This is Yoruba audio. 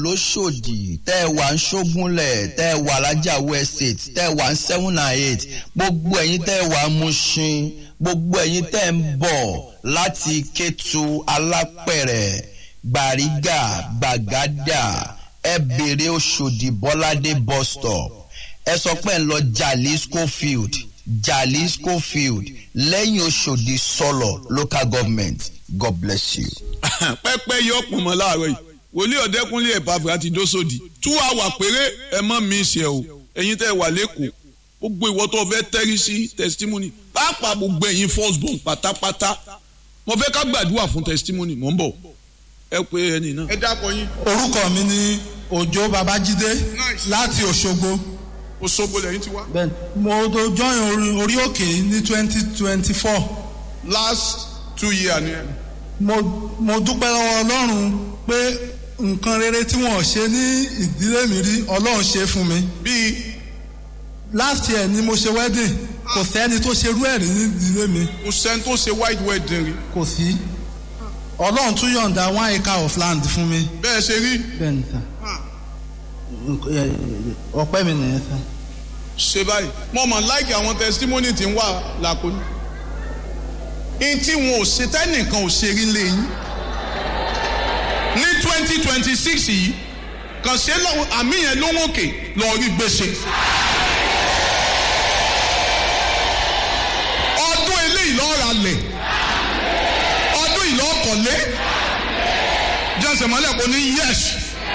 lóṣòdì tẹ́ ẹ wà ń ṣógúnlẹ̀ tẹ́ ẹ wà lájàwó estate tẹ́ ẹ wà ń seven and eight gbogbo ẹ̀yin tẹ́ ẹ wà ń Mushin gbogbo ẹ̀yin tẹ́ ẹ ń bọ̀ láti Kétu Alápẹ̀rẹ̀ Gbàrígà Gbàgádà ẹ bèrè Òṣòdì Bọ́ládé bus stop ẹ sọ pé ń lọ Jalisco field Jalisco field lẹ́yìn Òṣòdì sọ̀lọ̀ local government God bless you. pẹ́pẹ́ yọ ọ̀pọ̀ mọ́ láàárọ̀ yìí wòlíì ọ̀dẹ́kúnlé ẹ̀pàfẹ́ àti dósòdì two hour péré ẹ mọ́ mi ṣe o ẹ̀yin tẹ́ ẹ wà lẹ́kọ̀ọ́ gbogbo ìwọ tó fẹ́ tẹ́rí sí testimony pàápàá gbogbo ẹ̀yin first born pátápátá mo fẹ́ ká gbàdúrà fún testimony mò ń bọ̀ ẹ pé ẹni náà. ẹ dákọ yín. orúkọ mi ni òjó babájídé láti òṣogbo Òṣogbo lẹ́yìn ti wá. mo do join orí- orí òkè ní twenty twenty four last two years ni ẹ. mo mo dúpẹ́ lọ́wọ́ ọlọ́run pé nǹkan rere tí wọ́n ṣe ní ìdílé mi rí ọlọ́run ṣe fún mi bíi last year ni mo ṣe wedding kò sẹ́ni tó ṣerú ẹ̀rí ní ìdílé mi kò sẹ́ni tó ṣe white wedding rí. kò sí ọlọ́run tún yọ̀ǹda one acre of land fún mi. bẹ́ẹ̀ ṣe rí bẹ́ẹ̀ ni sà ọpẹ́ mi nìyẹn sà. ṣe báyìí mo mọ̀ láìkí àwọn testimony tí ń wà lákòóní. in tí wọn ò ṣe tẹ́nìkan ò ṣe rí lẹ́yìn. ní twenty twenty six yìí kàn ṣe lọ́wọ́ àmì yẹn ló ń òkè lọ́ọ́ rí gbèsè. ọdún eléyìí lọ́ọ́ ra lẹ̀ ọdún yìí lọ́ọ́ kọ̀lé jẹ́sẹ̀ mọ́lẹ̀ kò ní yẹ́sì.